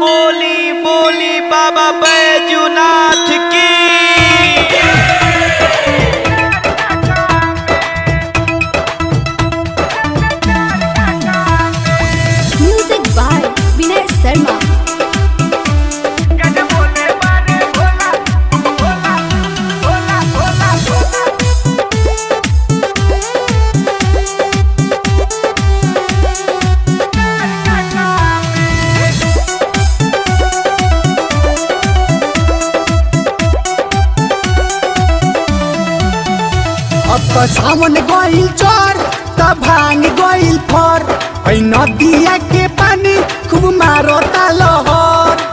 बोली बोली बाबा बैजूनाथ की म्यूजिक बाय विनय शर्मा अब तो सावन गइल चोर त भांग गइल फर ऐ नदिया के पानी खूब मारो लहर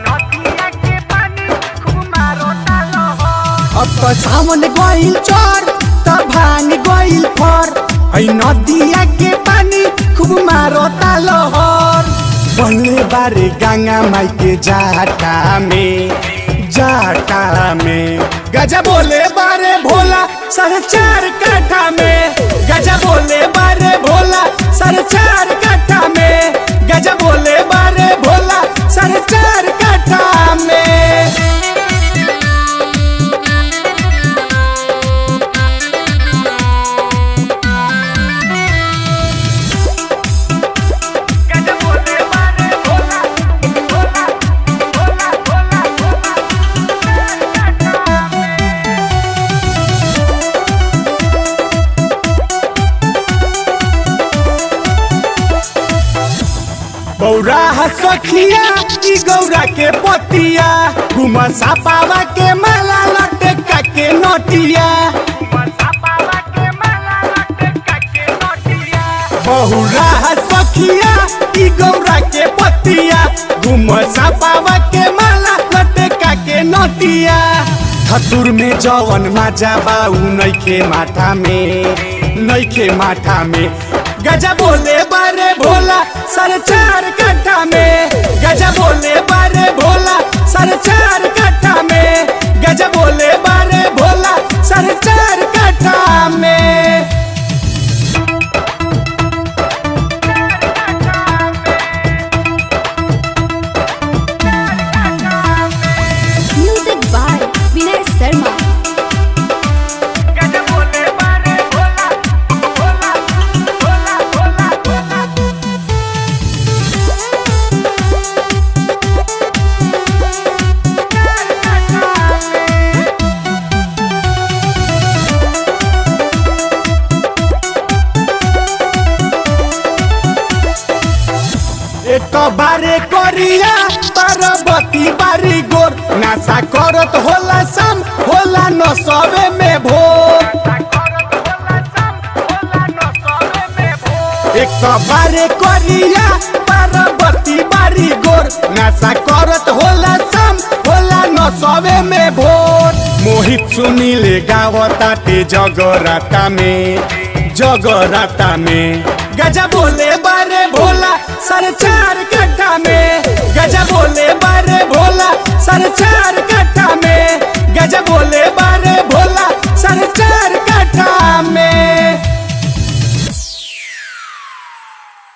अब तो सावन गइल चोर त भांग गइल फर ऐ नदिया के पानी खूब मारो लहर बल्ले बारे गंगा माई के जाटा में जाटा में गजा बोले बारे भोला साढ़े चार काठा में गजा बोले बारे भोला साढ़े चार काठा में गजा बोले बारे भोला साढ़े चार काठा में गौरा सखिया की गौरा के पतिया घुम सापावा के माला लटका के नटिया बहुरा सखिया की गौरा के पतिया घुम सापावा के माला लटका के नटिया धतुर में जवन माजा बाऊ नइखे माथा में नइखे माथा में गजा बोले बारे भोला साढ़े चार कट्ठा में गजा बोले बारे भोला साढ़े चार कट्ठा में गजा बोले बारे भोला साढ़े चार कट्ठा में म्यूजिक बाय विनय शर्मा एक बारे करिया पार्वती बारी गोर नासा करत होला शाम होला न सबे में भोर एक बारे करिया पार्वती बारी गोर नासा करत होला शाम होला न सबे में भोर मोहित सुनीले गावताटे जगराता में जगराता में गजा बोले बारे भोला साढ़े चार कट्ठा में गजा बोले बारे